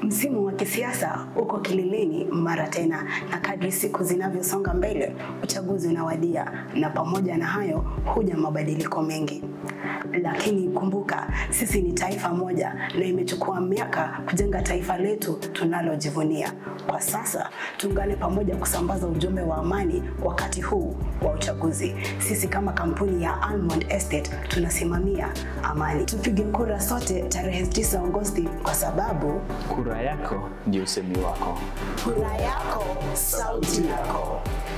Msimu wa kisiasa uko kileleni mara tena, na kadri siku zinavyosonga mbele, uchaguzi unawadia, na pamoja na hayo huja mabadiliko mengi. Lakini kumbuka, sisi ni taifa moja na imechukua miaka kujenga taifa letu tunalojivunia. Kwa sasa tuungane pamoja kusambaza ujumbe wa amani wakati huu wa uchaguzi. Sisi kama kampuni ya Almond Estate tunasimamia amani. Tupige kura sote tarehe 9 Agosti kwa sababu Kura yako ndio usemi wako. kura yako sauti yako.